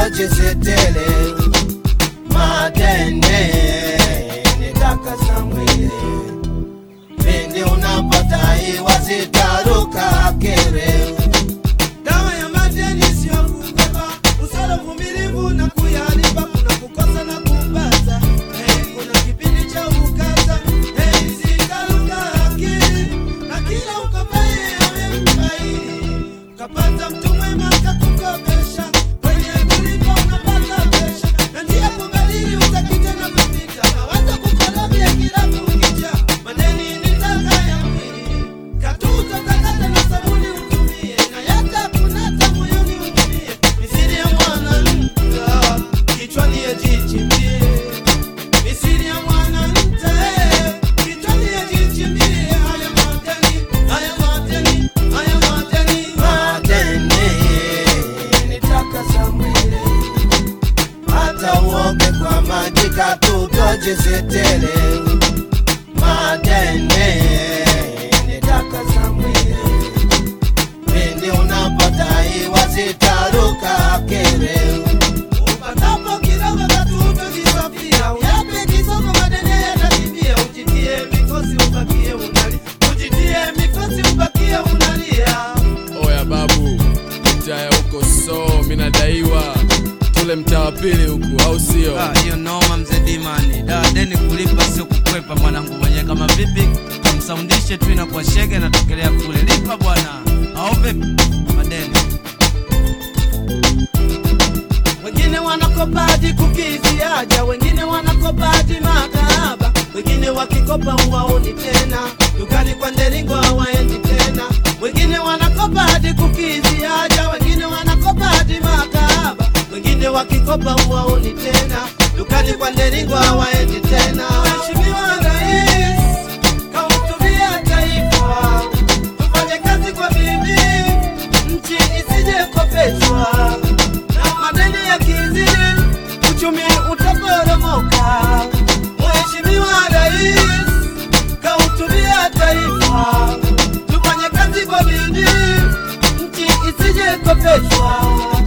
tutochesetele madene nitakasa mwili pindi unapotaiwa zitaruka kere Dawa ya madeni sio kubeba, usala uvumilivu na kuyalipa, kuna kukosa na kupata. Hey, kuna kipindi cha ukata, hey, zitaruka akili, na kila ukopaye awe mkaidi. Ukapata mtu mwema kakukopesha, kwenye kulipa unapata pesha, na njia kubadili utakita na kupita, hawaza kukolobia kila kukicha. Madeni ni taka ya mwili, katuta takata na sabuni utumie, na yata kunata moyoni utumie. Misiri ya mwanamke, kichwani yajichimbie. Misiri ya mwanamke, kichwani yajichimbie. Haya madeni, haya madeni, haya madeni. madene nitakasa mwili hata uoge kwa maji katutochesetele madene nitakasa mwili pindi unapotaiwa zitaruka kere Upatapo kidogo katupe kisafia, uyape kisogo madene yatakimbia. Ujitie mikosi ubakie unalia, ujitie mikosi ubakie unalia. Oya babu, mtaya huko so minadaiwa tule mtaa wa pili huku, au sio? Ah, hiyo noma mzee Dimani. Da, deni kulipa sio kukwepa mwanangu mwenyewe kama vipi? Kamsaundishe tu inakuwa shege na tokelea kule. Lipa bwana. Au vipi? Madeni. Wengine wanakopa hadi kukizi haja, wengine wanakopa hadi makahaba, wengine wakikopa huwaoni tena, dukani kwa nderingo hawaendi tena. Wengine wanakopa hadi kukizi haja, wengine wanakopa hadi makahaba, wengine wakikopa huwaoni tena, dukani kwa nderingo hawaendi tena. Mheshimiwa Rais, kahutubia taifa, tufanye kazi kwa bidii, nchi isije kopeshwa na madeni ya kizini, uchumi utaporomoka. Mheshimiwa Rais kahutubia taifa, tufanye kazi kwa bidii, nchi isije kopeshwa